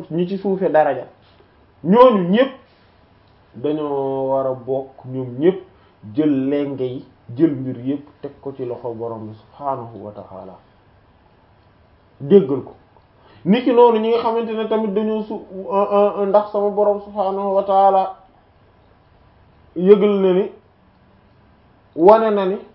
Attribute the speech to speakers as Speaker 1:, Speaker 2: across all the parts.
Speaker 1: bokk ñi ci suufe daraja ñooñu ñépp dañoo war a bokk ñoom ñépp jël lenge yi jël mbir yépp teg ko ci loxo borom bi subhaanahu wa ta'ala déggal ko niki noonu ñi nga xamante ne tamit dañoo su ndax sama borom subhaanahu wa ta'ala yëgal na ni wane na ni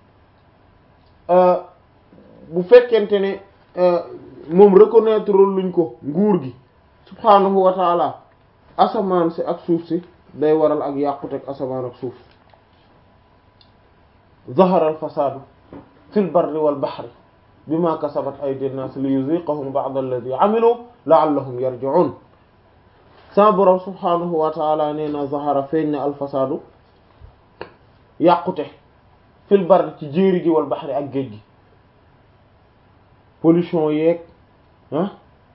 Speaker 1: bu fekkente ne moom reconnaître luñ ko nguur gi subhaanahu wa ta'ala asamaan si ak suuf si day waral ak yàquteg asamaan ak suuf zahara al fasaadu fil barri wal bahri bima kasabat aydi nnaas li yuziqahum ba'da alladhi amilu la'allahum yarji'un sa borom subhaanahu wa ta'ala nee na zahara feeñ na al fasaadu yàqute fil barri ci jéeri gi wal bahri ak géej gi pollution yeeg ah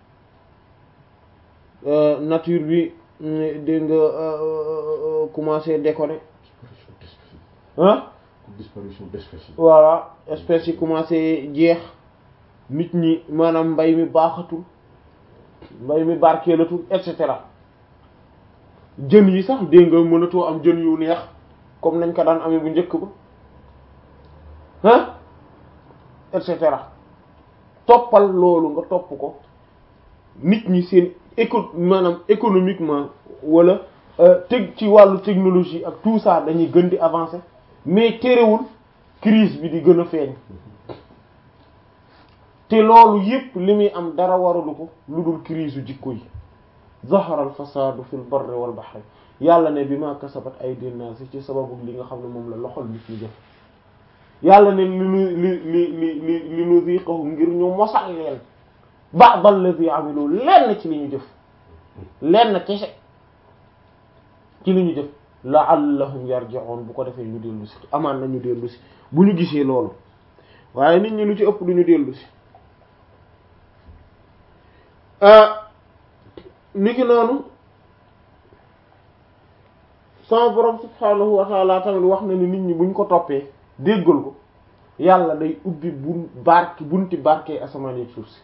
Speaker 1: nature bi dégg nga commencé déconner ah
Speaker 2: disparition d'espèces yi
Speaker 1: voilà espèces yi commencé jeex nit ñi maanaam mbay mi baaxatul mbay mi barkeelatul et cetera jën yi sax dégg nga mënatoo am jën yu neex comme nañ ko daan amee bu njëkk ba ah et cetera toppal loolu nga topp ko nit ñi seen éco maanaam économiquement wala teg ci wàllu technologie ak tout ça dañuy gën di avancer mais terewul crise bi di gën a feeñ te loolu yépp li muy am dara waralu ko lu dul crise u jikko yi zahara al fasadu fil barri wal bahri yàlla ne bi ma kasabat aydin nas ci sababu li nga xam ne moom la loxol nit ñi def yàlla ne li nu li li li li li nuziqahum ngir ñu mosal leen ba'd alladhi amilu lenn ci li ñu jëf lenn kese ci li ñu jëf la'allahum yarji'un bu ko defee ñu dellu si amaan na ñu dellu si bu ñu gisee loolu waaye nit ñi lu ci ëpp du ñu dellu si niki noonu sama borom subhaanahu wa ta'ala tamit wax na ni nit ñi buñ ko toppee déggal ko yàlla day ubbi bun barke bunti barke asamaan yi suuf si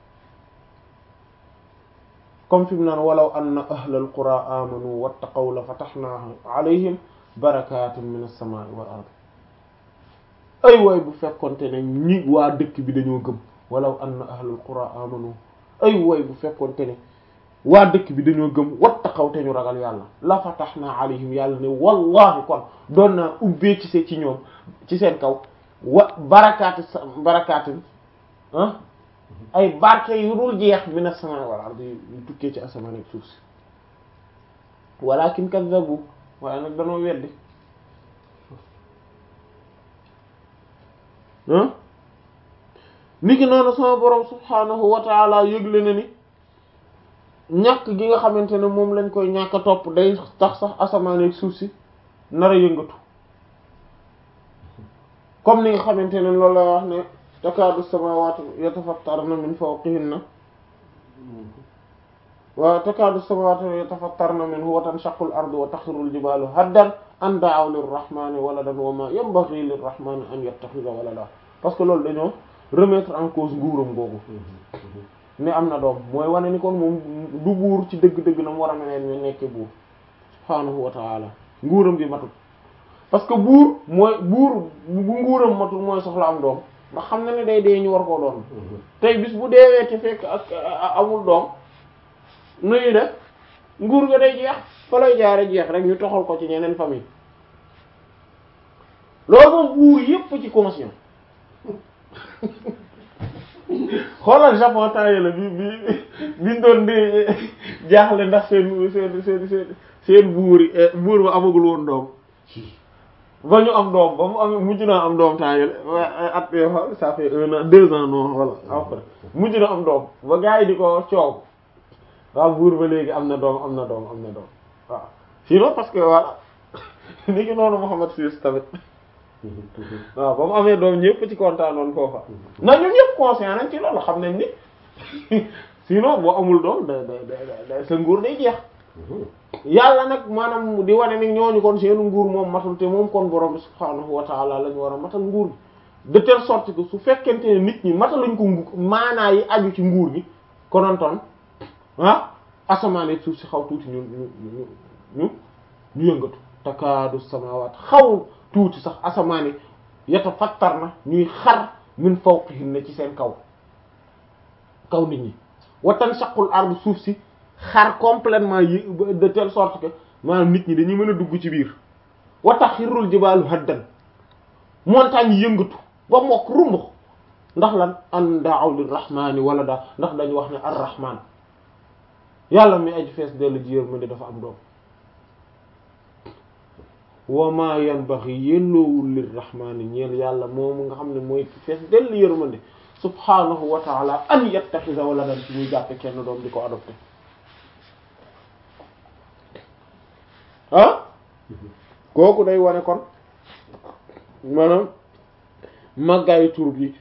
Speaker 1: comme fi mu naan walaw anna ahlal qura amanu wattaqaw la fatahna alayhim barakatin min as-samaa'i wal ard ay waay bu fekkonte ne ñi waa dëkk bi dañoo gëm walaw anna ahlal qura amanu ay waay bu fekkonte ne waa dëkk bi dañoo gëm wattaqaw te ñu ragal yàlla la fatahna alayhim yàlla ne wallahi kon doon naa ubbee ci see ci ñoom ci seen kaw wa barakaati sa barakaatin ah ay barke yu dul jeex min as-samaa'i wal ardi yu tukkee ci asamaan ak suuf si walakin kazzabu waaye nag danoo weddi ah niki noonu sama borom subhaanahu wa ta'ala yëgle na ni ñàkk gi nga xamante ne moom lañ koy ñàkk a topp day tax sax asamaan ak suuf si nar a yëngatu comme ni nga xamante ne loolu la wax ne takaadu samaawaatu yatafattarna min fawqihinna wa takaadu samaawaatu yatafattarna minhu wa tanshaqqu al-ardu wa taxirru al-jibaalu haddan an da'aw lir-rahmaani waladan wa maa yanbaghii lir-rahmaani an yattakhidha walada parce que loolu dañoo remettre en cause nguuram googu ne am na doom mooy wane ni kon moom du buur ci dëgg-dëgg na mu war a meneen ñu nekkee buur subhaanahu wa ta'ala nguuram gi matut parce que buur mooy buur bu nguuram matul mooy soxla am doom ndax xam na ne day dee ñu war koo doon tey bis bu deewee te fekk ak amul doom nuyu def nguur ga day jeex fa lay jaare jeex rek ñu toxal ko ci ñeneen famille loolu moom buur yépp ci conscient xoolal Japon taye la bi bi biñ doon di jaaxle ndax seen seen seen seen seen buur yi buur ba amagul woon doom ba ñu am doom ba mu am mujj naa am doom temps yële at yoo xam ça fait un an deux ans non voilà après mujj na am doom ba gars yi di ko coow waaw buur ba léegi am na doom am na doom am na doom waaw sinon parce que voilà ni ki noonu Muhammad Sis tamit waaw ba mu amee doom ñëpp ci kontaanoon foofa na ñun ñëpp conscient nañ ci loolu xam nañ ni sinon boo amul doom da da da sa nguur day jeex yàlla nag maanaam di wane ni ñooñu kon seen nguur moom matul te moom kon borom bi subhaanahu wa taala la ñu war a matal nguur gi de telle sorte que su fekkente ne nit ñi mataluñ ko ngu maanaa yi aju ci nguur gi konontoon ah asamaan ak suuf si xaw tuuti ñu ñu ñu ñu ñu yëngatu takaadu samaawaat xaw tuuti sax asamaan yi yatafattar na ñuy xar min fawqihinna ci seen kaw kaw nit ñi wa tanshaqqul ardu suuf si xar complètement yi de telle sorte que maanaam nit ñi dañuy mën a dugg ci biir wa taxirrul jibaalu haddan montagne yi yëngatu ba mokk rumbux ndax lan an da'aw lirrahmani wala daa ndax dañu wax ne arrahman yàlla mi aji fees dellu ji yërmande dafa am doom wa ma yanbaghi yelloowul lirrahmani ñeel yàlla moomu nga xam ne mooy fees dellu yërmande subhanahu wa ta'ala an yattakhidha waladan ci muy jàppe kenn doom di ko adopté ah kooku day wane kon maanaam màggaayu tur bi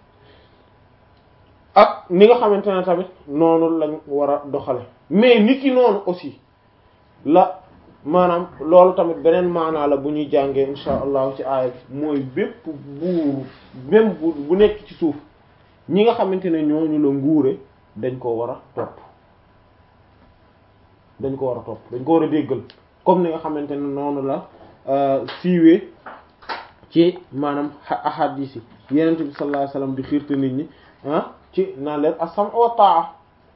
Speaker 1: ak ni nga xamante ne tamit noonu lañ war a doxale mais nit ki noonu aussi la maanaam loolu tamit beneen maanaa la bu ñuy jàngee insha allahu ci aaya bi mooy bépp buur même bu bu nekk ci suuf ñi nga xamante ne ñooñu la nguure dañ ko war a topp dañ ko war a topp dañ ko war a déggal comme ni nga xamante ne noonu la siiwee ci maanaam ahadis yi yenent bi sallallahu alayhi wasallam di xiirte nit ñi ah ci naan leen as-sam' wa ta'a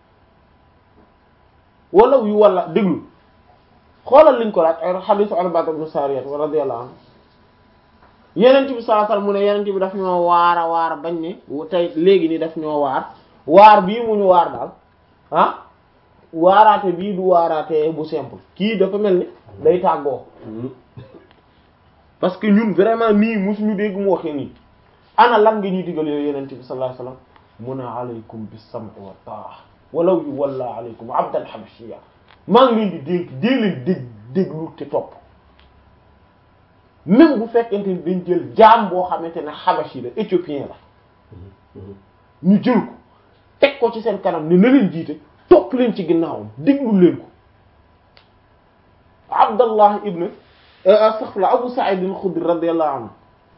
Speaker 1: wala yu wala déglu xoolal liñ ko laaj ay hadisu Irbaad ibn Saariyat radiyallahu anhu yenent bi sallallahu alayhi wasallam mu ne yenent bi daf ñoo waar a waar bañ ne tey léegi ni daf ñoo waar waar bii mu ñu waar daal ah waaraate bii du waaraate bu simple kii dafa mel ni day tàggoo parce que ñun vraiment nii musuñu dégg mu waxee nii ana lan nga ñuy digal yooyu yenente bi sallallahu alayhi wasallam mun a alaykum bis-sam'i wa ta'a walaw yu walla alaykum abdan habashiyya maa ngi leen di dénk dee leen dég déglu te topp même bu fekkente ni dañ jël jaam boo xamante ne habashi la éthiopien la ñu jël ko teg ko ci seen kanam ne na leen jiite topp leen ci ginnaawam déglu leen ko Abdallah ibn astaghfirullah Abu Sa'id al-Khudri radiyallahu anhu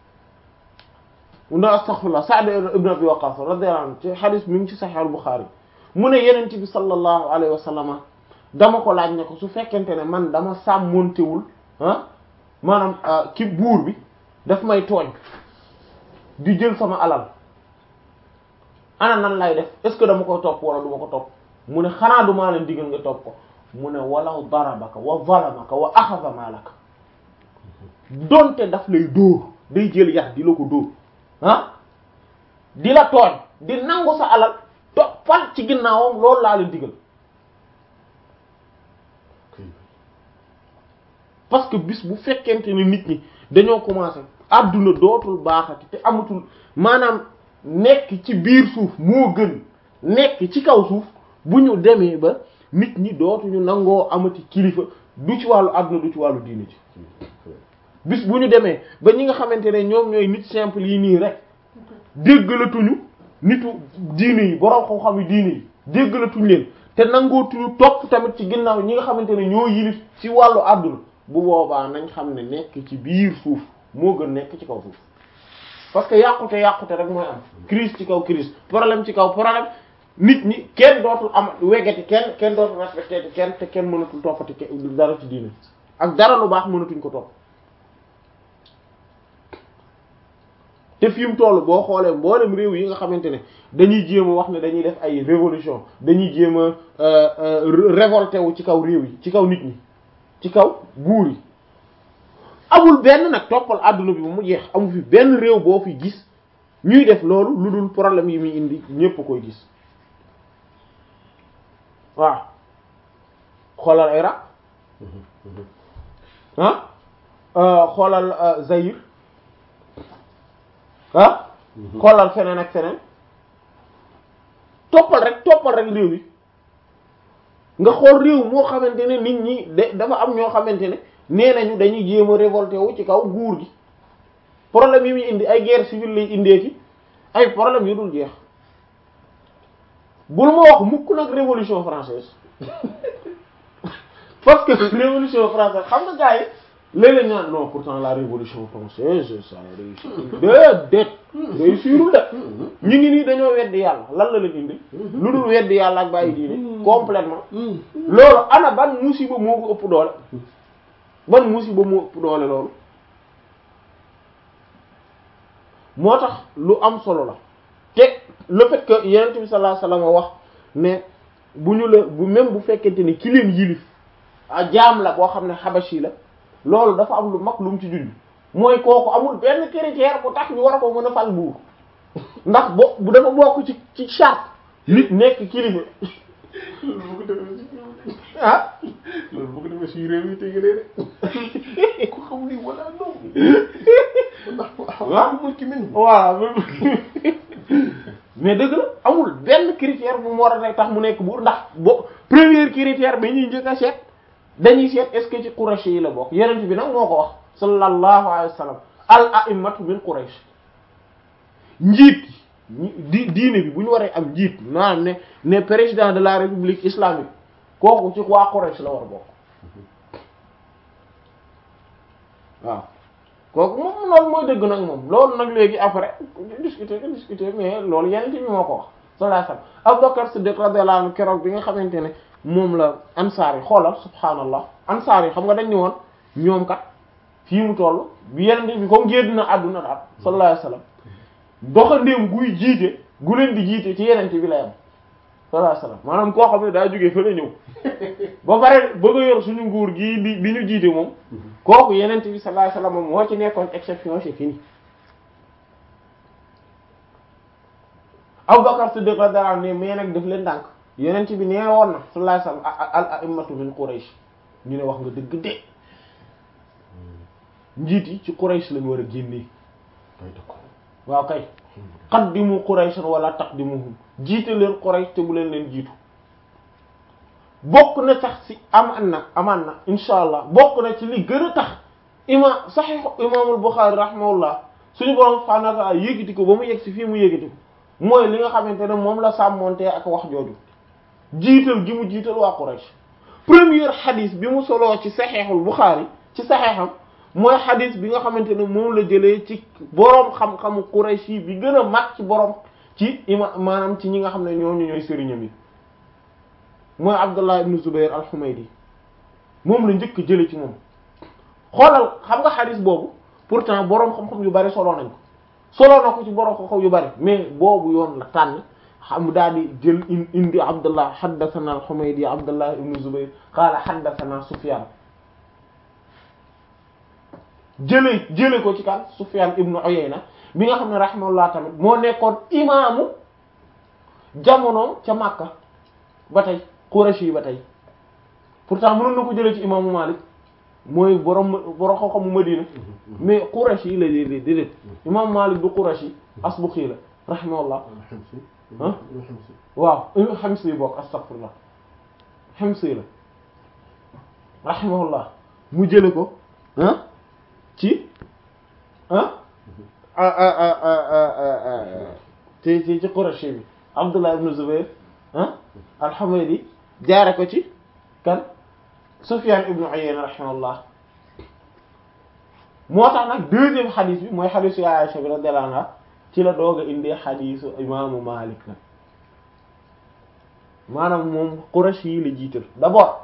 Speaker 1: na astaghfirullah Sa'd ibn Abi Waqqas radiyallahu anhu ci hadith mi ngi ci Sahih al-Bukhari mu ne Yonent bi sallallahu alayhi wa sallam dama ko laaj ne ko su fekkente ne man dama sàmmontewul ah maanaam ki buur bi daf may tooñ di jël sama alal ana nan lay def est-ce que dama koy topp wala du ma ko topp mu ne xanaa du maa leen digal nga topp ko mu ne walaw darabaka wa zalamaka wa axada malaka donte daf lay dóor day jël yax di la ko dóor ah di la tooñ di nangu sa alal toppal ci ginnaawam loolu laa leen digal parce que bis bu fekkente ne nit ñi dañoo commencé adduna dootul baaxati te amatul maanaam nekk ci biir suuf moo gën nekk ci kaw suuf bu ñu demee ba nit ñi dootuñu nangoo amati kilifa du ci wàllu àdduna du ci wàllu diine ci bis bu ñu demee ba ñi nga xamante ne ñoom ñooy nit simple yi nii rek déggalatuñu nitu diine yi borom xam-xam yi diine yi déggalatuñu leen te nangootuñu topp tamit ci ginnaaw ñi nga xamante ne ñoo yilif ci wàllu àdduna bu boobaa nañ xam ne nekk ci biir suuf moo gën nekk ci kaw suuf parce que yàqute yàqute rek mooy am crise ci kaw crise problème ci kaw problème nit ñi kenn dootul am weggati kenn kenn dootul respecté kenn te kenn mënatul toppati dara ci diine ak dara lu baax mënatuñ ko topp te fi mu toll boo xoolee mboolem réew yi nga xamante ne dañuy jéem a wax ne dañuy def ay révolution dañuy jéem a révolté wu ci kaw réew yi ci kaw nit ñi ci kaw buur yi amul benn nag toppal àdduna bi ba mu jeex amu fi benn réew boo fi gis ñuy def loolu lu dul problème yi muy indi ñépp koy gis waaw xoolal Irak ah xoolal Zaïre ah xoolal feneen ak feneen toppal rek toppal rek réew yi nga xool réew moo xamante ne nit ñi de dafa am ñoo xamante ne nee nañu dañuy jéem a révolté wu ci kaw nguur gi problème yi muy indi ay guerre civile lay indeeti ay problème yu dul jeex bul ma wax mukk nag révolution française parce que révolution française xam nga gars yi léeg-léeg ñu naan non pourtant la révolution française ça a réussi déedéet réussirul de ñu ngi nii dañoo weddi yàlla lan la leen indi lu dul weddi yàlla ak bàyyi diine complètement loolu ana ban musiba moo ko ëpp doole ban musiba moo ëpp doole loolu moo tax lu am solo la te le fait que yonent bi sallallahu alayhi wasallam wax ne bu ñu la bu même bu fekkente ni ki leen yilif a jaam la boo xam ne xabashi la loolu dafa am lu mag lu mu ci junj mooy kooku amul benn critère bu tax ñu war a ko mën a fal buur ndax bo bu dafa bokk ci ci charte nit nekk kilifa
Speaker 2: loolu bu ko defee si
Speaker 1: ah
Speaker 2: loolu bu ko defee si réew yi tey de ku xam ni wala non ndax
Speaker 1: waaw
Speaker 2: mooy ki mel
Speaker 1: voilà mais dëgg la amul benn critère bu mu war a nekk tax mu nekk buur ndax bo premier critère bi ñuy njëkk a seet dañuy seet est-ce que ci Quraysh yi la bokk yeneen bi nag moo ko wax sallallahu alayhi wa sallam al a'immatu min Quraysh njiit ñi di diine bi bu ñu waree am njiit maanaam ne ne président de la république islamique kooku ci waa Quraysh la war a bokk waaw kooku moom loolu mooy dëgg nag moom loolu nag léegi après discuter discuter mais loolu yeneen bi moo ko wax sallallahu alayhi wasallam Abubakar Siddiq radiyallahu anhu keroog bi nga xamante ne moom la ansaar yi xoolal subhaanallah ansaar yi xam nga dañ ni woon ñoom kat fii mu toll bi yeneen bi comme génn na àdduna daal sallallahu alayhi wasallam doxandéem guy jiite gu leen di jiite ci yeneen bi lay am sallallahu alayhi wasallam maanaam koo xam ne daa jógee fa la ñëw ba pare bëgg a yor suñu nguur gii di di ñu jiite moom kooku yeneen bi sallallahu alayhi wasallam moo ci nekkoon exception c'est fini Abubakar Siddiq radiyallahu anhu ne mais nag daf leen dànk yeneen bi nee woon na sallallahu alayhi wasallam al a'immatu min Quraysh ñu ne wax nga dëgg de njiit yi ci Quraysh lañu war a génnee waaw kay qaddimu Qurayshan wala taqdimuhum jiite leen Quraysh te bu leen leen jiitu bokk na sax ci amaan na amaan na insha allah bokk na ci li gën a tax ima Sahih imaamul Bukhari rahimahullah suñu borom subhanahu wa ta'ala yëkkati ko ba mu yegg ci fii mu yëkkati ko mooy li nga xamante ne moom la sàmmonte ak wax jooju jiital gi mu jiital waa Quraysh premier xadis bi mu soloo ci Sahihul Bukhari ci saxeexam mooy xadis bi nga xamante ne moom la jëlee ci boroom xam-xamu Quraysh yi bi gën a mag ci boroom ci ima maanaam ci ñi nga xam ne ñooñu ñooy sëriñam yi mooy Abdullah ibn Zubayr al-Humaydi moom la njëkk jële ci moom xoolal xam nga xadis boobu pourtant boroom xam-xam yu bari soloo nañ ko soloo na ko ci boroom xam-xam yu bari mais boobu yoon la tànn xam daal di jël indi Abdullah haddathana al-Humaydi Abdullah ibn Zubayr qaala haddathana Sufyan jële jële ko ci kan Sufyan ibnu Uyayna bi nga xam ne rahimahullah tamit moo nekkoon imaamu jamono ca Makka ba tey Quraysh yi ba tey pourtant mënoon na ko jële ci imaamu Malik mooy borom borom xam-xamu Madina mais Quraysh yi la déedéet déedéet imaamu Malik du Quraysh yi Asbuxi la rahimahullah ah waaw Himsi bokk astaghfirullah Himsi la rahimahullah mu jële ko ah ci ah ci ci ci Quraysh bi Abdullah ibn Zubayr ah al-Humaydi jaare ko ci kan Sufyan ibn Uyayna rahimahullah moo tax nag deuxième xadis bi mooy xadisu Aisha bi radiyallahu anha ci la doog a indee xadisu imaamu Malik nag maanaam moom Quraysh yi la jiital d'abord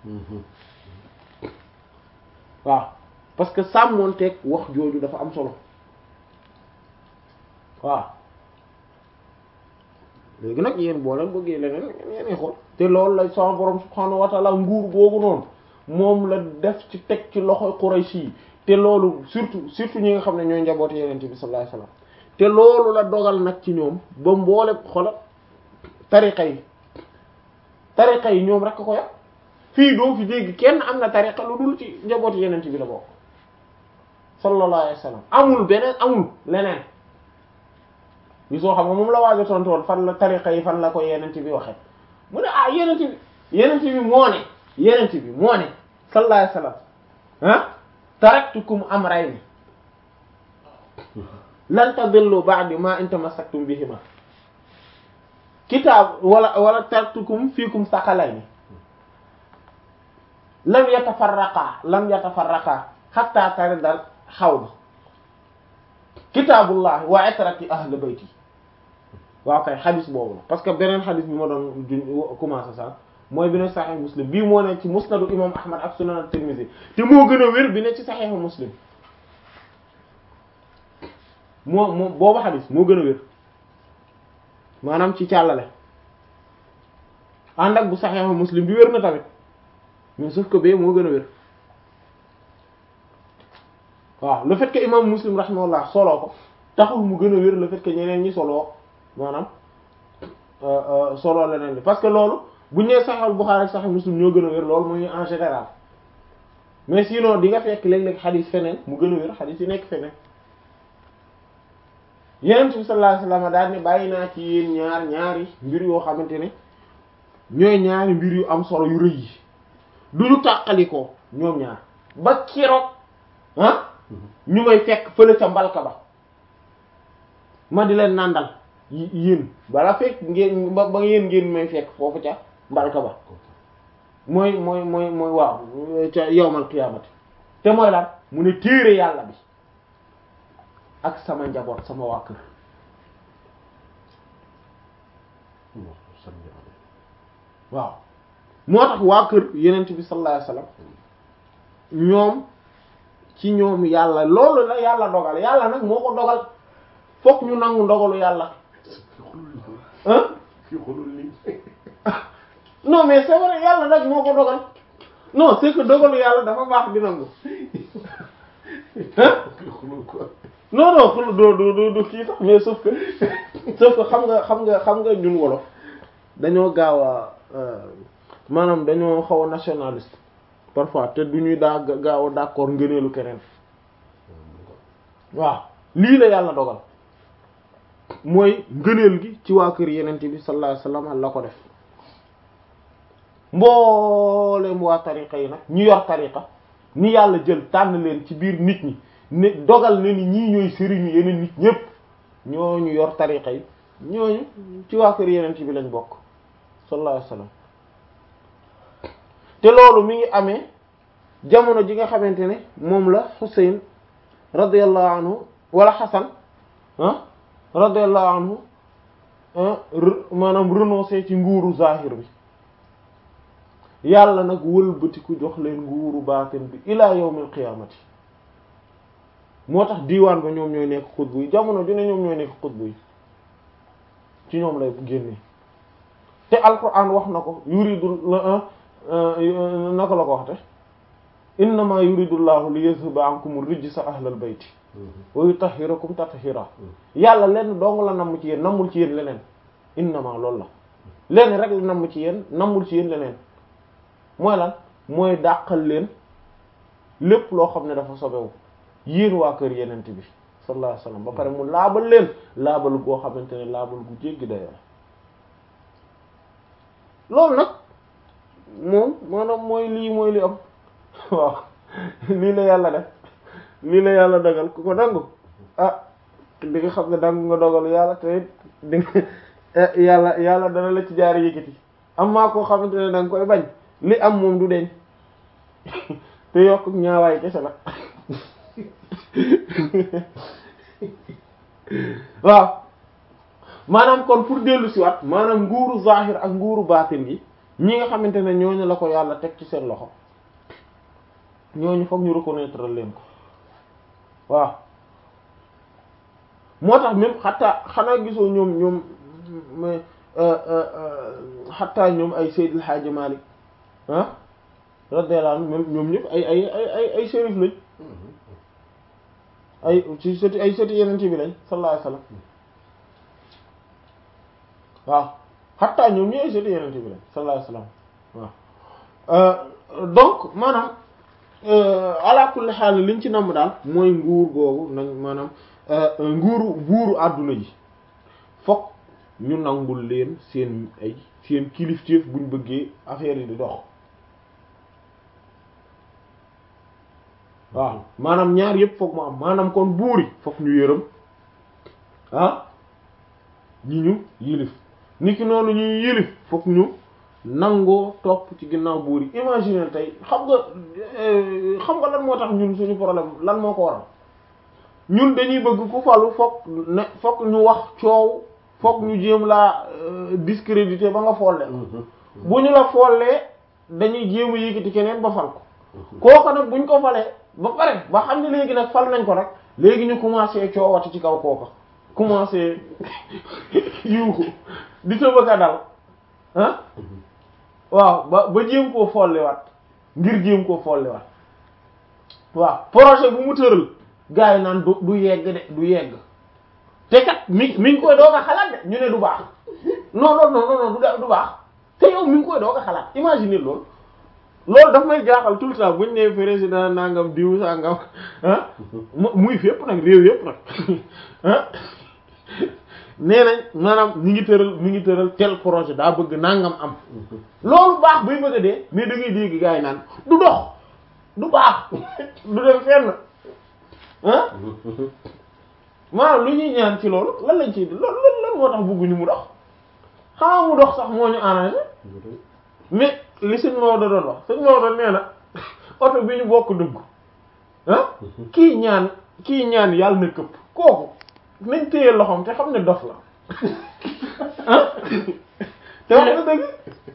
Speaker 1: waaw parce que sàmmoonteeg wax jooju dafa am solo waaw léegi nag yéen boo leen bëggee leneen yéen xool te loolu la sama borom subhaanahu wa ta'ala nguur googu noonu moom la def ci teg ci loxoy Quraysh yi te loolu surtout surtout ñi nga xam ne ñooy njabootu Yonent bi sallallahu alayhi wasallam te loolu la dogal nag ci ñoom ba mboole xola tariqa yi tariqa yi ñoom rek ko yàq fii doo fi dégg kenn am na tariqa lu dul ci njabootu Yonent bi la bokk sallallahu alayhi wasallam amul beneen amul leneen bi soo xam nga moom la waajo tontu woon fan la tariqa yi fan la ko yenent bi waxe mu ne ah yenent bi yenent bi moo ne yenent bi moo ne sallallahu alayhi wasallam ah taraktukum amrayni lan tadillu ba'di ma in tamassaktum bihima kitaab wala wala taraktukum fiikum saqalayni lam yatafarraqa lam yatafarraqa hatta tari dal xawd kitaabullahi wa itrati ahli bayti waaw kay xadis boobu la parce que beneen xadis bi ma doon juñ commencé sax mooy bi ne saxeex muslim bii moo ne ci musnadu imam ahmad ak sunan at-tirmidhi te moo gën a wér bi ne ci saxeexu muslim moo moo boobu xadis moo gën a wér maanaam ci càllale ànd ak bu saxeexu muslim bi wér na tamit mais sauf que bee moo gën a wér waaw le fait que imam muslim rahimahullah soloo ko taxul mu gën a wér le fait que ñeneen ñi soloo maanaam soloo leneen li parce que loolu bu ñu nee saxal Bukhari ak saxal muslim ñoo gën a wér loolu mooy en général mais sinon di nga fekk léeg-léeg xadis feneen mu gën a wér xadis yi nekk feneen Yonent bi sallallahu alayhi wasallam daal ne bàyyi naa ci yéen ñaar ñaari mbir yoo xamante ne ñooy ñaari mbir yu am solo yu rëy yi du ñu tàqalikoo ñoom ñaar ba keroog ah ñu may fekk fële ca mbalka ba ma di leen nàndal yéen bala fekk ngeen ba ba yéen ngeen may fekk foofu ca mbalka ba mooy mooy mooy mooy waaw ca yawmal qiyaamati te mooy lan mu ne téere yàlla bi ak sama njaboot sama waa kër waaw moo tax waa kër yenent bi sallallahu alayhi wasallam ñoom ci ñoom yàlla loolu la yàlla dogal yàlla nag moo ko dogal fokk ñu nangu ndogalu yàlla ah
Speaker 2: fii xolul lii
Speaker 1: non mais c'est vrai yàlla nag moo ko dogal non c'est que dogalu yàlla dafa baax di nangu ah
Speaker 2: fii xolul quoi
Speaker 1: non non xul doo doo doo doo kii sax mais sauf que sauf que xam nga xam nga xam nga ñun wolof dañoo gaaw a maanaam dañoo xaw a nationaliste parfois te du ñuy daa gaaw a d'accord ngëneelu keneen waaw lii la yàlla dogal mooy ngëneel gi ci waa kër yenente bi sallallahu alayhi wasallam la ko def mboolem waa tariqa yi nag ñu yor tariqa ni yàlla jël tànn leen ci biir nit ñi ne dogal ne ni ñii ñooy sëriñu yeneen nit ñépp ñooñu yor tariqa yi ñooñu ci waa kër yenente bi lañ bokk sallallahu alayhi wasallam te loolu mi ngi amee jamono ji nga xamante ne moom la Hussein radiyallahu anhu wala Hassan ah radiyallahu anhu maanaam renoncer ci nguuru zahir bi yàlla nag wëlbatiku jox leen nguuru baatin bi ila yawmil qiyamati moo tax diiwaan ba ñoom ñooy nekk xutbu yi jamono ju ne ñoom ñooy nekk xutbu yi ci ñoom lay génne te alquran wax na ko yuridu naka la ko waxte innama yuridu llahu li yuzhiba ankum rijsa ahlal bayti wa yutahhirakum tathira yàlla lenn dong la namm ci yéen nammul ci yéen leneen innama loolu la lenn rek la namm ci yéen nammul ci yéen leneen mooy lan mooy dàqal leen lépp loo xam ne dafa sobewu yéen waa kër yenent bi sallallahu alayhi wasallam ba pare mu laabal leen laabal goo xamante ne laabal gu jéggi dayoo loolu nag moom maanaam mooy lii mooy li am waaw lii la yàlla def lii la yàlla dogal ku ko dangu ah di nga xam ne dangu nga dogalu yàlla te di nga yàlla yàlla dana la ci jaar yëkkati am maa koo xamante ne danga koy bañ li am moom du deñ te yokk ñaawaay kese la waaw maanaam kon pour dellu si waat maanaam nguuru zahir ak nguuru baatin gi ñi nga xamante ne ñooñu la ko yàlla teg ci seen loxo ñooñu foog ñu reconnaître leen ko waaw moo tax même xataa xanaa gisoo ñoom ñoom mais xataa ñoom ay Seydil Hadji Malick ah radiyallahu anhu même ñoom ñëpp ay ay ay ay ay shérif lañ ay ci sëti ay sëti yeneen bi lañ sallallahu alayhi wasallam waaw xataa ñoom ñi ay sëti yeneen bi lañ sallallahu alayhi wasallam waaw donc maanaam ala kulli xaal liñ ci namm daal mooy nguur googu nañ maanaam nguuru buuru àdduna ji fokk ñu nangul leen seen ay seen kilifteef buñ bëggee affaire yi di dox waaw maanaam ñaar yëpp fokk mu am maanaam kon buur yi fokk ñu yërëm ah ñi ñu yilif niki noonu ñuy yilif fokk ñu nangoo topp ci ginnaaw buur yi imagine tey xam nga xam nga lan moo tax ñun suñu problème lan moo ko waral ñun dañuy bëgg ku falu fokk ne fokk ñu wax coow fokk ñu jéem laa discrédité ba nga folle bu ñu la follee dañuy jéem a yëkkati keneen ba fal ko kooka nag buñ ko falee ba pare ba xam ne léegi nag fal nañ ko rek léegi ñu commencé coowati ci kaw kooka commencé yuuxu di tëbëk a dal ah waaw ba ba jéem koo folliwaat ngir jéem koo folliwaat waaw projet bu mu tëral gars yi naan du du yegg de du yegg te kat mi mi ngi koy doog a xalaat de ñu ne du baax non non non non du du baax te yow mi ngi koy doog a xalaat imagine loolu loolu daf may jaaxal tout le temps buñ ne président nangam diw sangam ah muy fépp nag réew yépp nag ah nee nañ maanaam mi ngi tëral mi ngi tëral tel projet daa bëgg nangam am loolu baax buy bëgg a dee mais da ngay dégg gars yi naan du dox du baax du dem fenn ah maanaam lu ñuy ñaan ci loolu lan lañ ciy loolu lan moo tax bëgguñu mu dox xamaa mu dox sax moo ñu arrangé mais li sëñ Maodo doon wax sëñ Maodo nee na oto bi ñu bokk dugg ah kii ñaan kii ñaan yàlla na këpp kooku nañ téye loxoom te xam ne dof la ah te wax na dëgg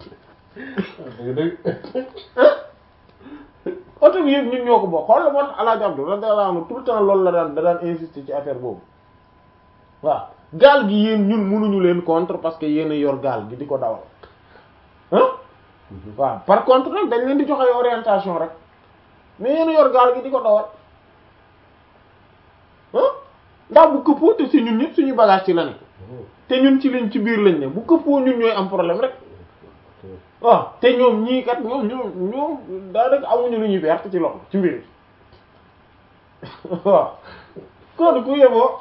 Speaker 1: oto bi yëpp ñun ñoo ko bokk xool la moo tax Alaaji Abdu radiyallahu anhu tout le temps loolu la daan da daan insister ci affaire boobu waaw gaal gi yéen ñun mënuñu leen contre parce que yéen a yor gaal gi di ko dawal ah waaw par contre nag dañ leen di joxe orientation rek mais yéen a yor gaal gi di ko dawal ah ndax bu këppoo te si ñun ñëpp suñu bagage ci la ne te ñun ci liñ ci biir lañ ne bu këppoo ñun ñooy am problème rek waaw te ñoom ñii kat ñoom ñoom ñoom daanaka amuñu lu ñuy perte ci loxo ci mbir waaw kon ku yeboo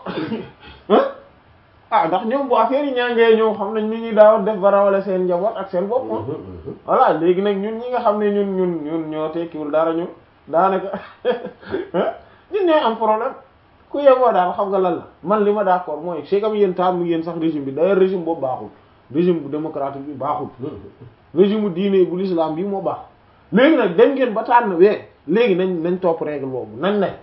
Speaker 1: ah ndax ñoom bu affaire yi ñaangee ñoom xam nañ ni ñuy daaw def ba rawale seen njaboot ak seen bopp voilà léegi nag ñun ñi nga xam ne ñun ñun ñun ñoo tekkiwul dara ñun daanaka ñun ñooy am problème ku yeboo daal xam nga lan la man li ma d'accord mooy c'est comme yéen taam yéen sax régime bi d'ailleurs régime boobu baaxul régime bu démocratique bi baaxul régime bu diine bu l'islam bi moo baax léegi nag dem ngeen ba tànn wee léegi nañ nañ topp règle boobu nañ ne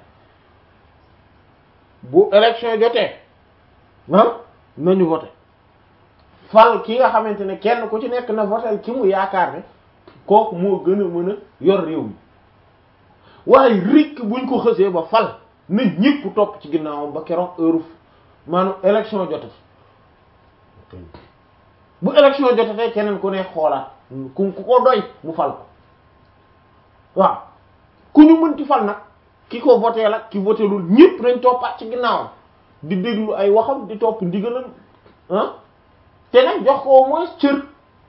Speaker 1: bu élection jotee ah nañu voté fal ki nga xamante ne kenn ku ci nekk na voté ki mu yaakaar ne kooku moo gën a mën a yor réew mi waaye rikk buñ ko xësee ba fal na ñépp topp ci ginnaawam ba keroog heure maanaam élection jote bu élection jotatee keneen ku ne xoolaat ku ku ko doy mu fal ko waaw ku ñu mënti fal nag ki ko voté la ki voté lul ñépp nañ toppaat ci ginnaawam di déglu ay waxam di topp ndigalam ah te nag jox ko au moins cër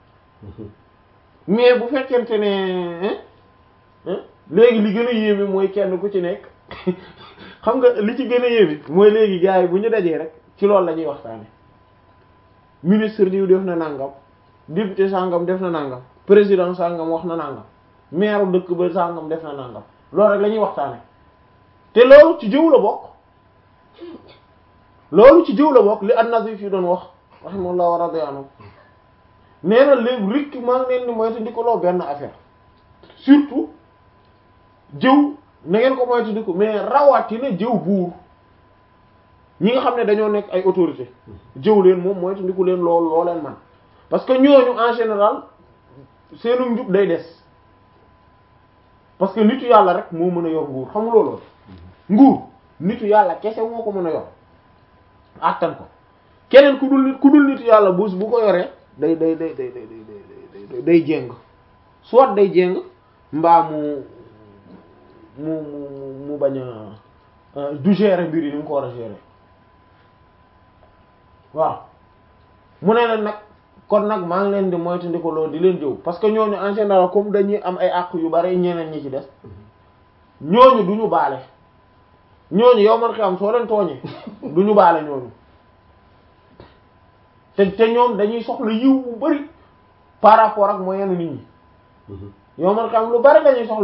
Speaker 1: mais bu fekkente ne léegi li gën a yéeme mooy kenn ku ci nekk xam nga li ci gën a yéeme mooy léegi gars yi bu ñu dajee rek ci loolu la ñuy waxtaane ministre diw def na nangam député sangam def na nangam président sangam wax na nangam maire dëkk ba sangam def na nangam loolu rek la ñuy waxtaane te loolu ci jëw la bokk loolu ci jëw la bokk li an-Nazif yi doon wax rahimahullah wa radiya anhu nee na léegi rikk maa ngi leen di moytu di ko loo benn affaire surtout jëw na ngeen ko moytu di ko mais rawatina jëw buur ñi nga xam ne dañoo nekk ay autorité jëw leen moom moytu di ko leen lool loo leen man parce que ñooñu en général seenu njub day des parce que nitu yàlla rek moo mën a yor nguur xam nga loolu nguur nitu yàlla kese moo ko mën a yor attan ko keneen ku dul nit ku dul nitu yàlla buus bu ko yoree day day day day day day day jéng soit day jéng mbaa mu mu mu mu bañ a du gérer mbir yi ni mu ko war a gérer waaw mu ne leen nag kon nag maa ngi leen di moytandiku loolu di leen jëw parce que ñooñu en général comme dañuy am ay àq yu bari ñeneen ñi ci des ñooñu du ñu baale ñooñu yow man xam soo leen tooñee du ñu baale ñooñu te te ñoom dañuy soxla yiw bu bari par rapport ak moyenu nit ñi yow man xam lu bari dañuy soxla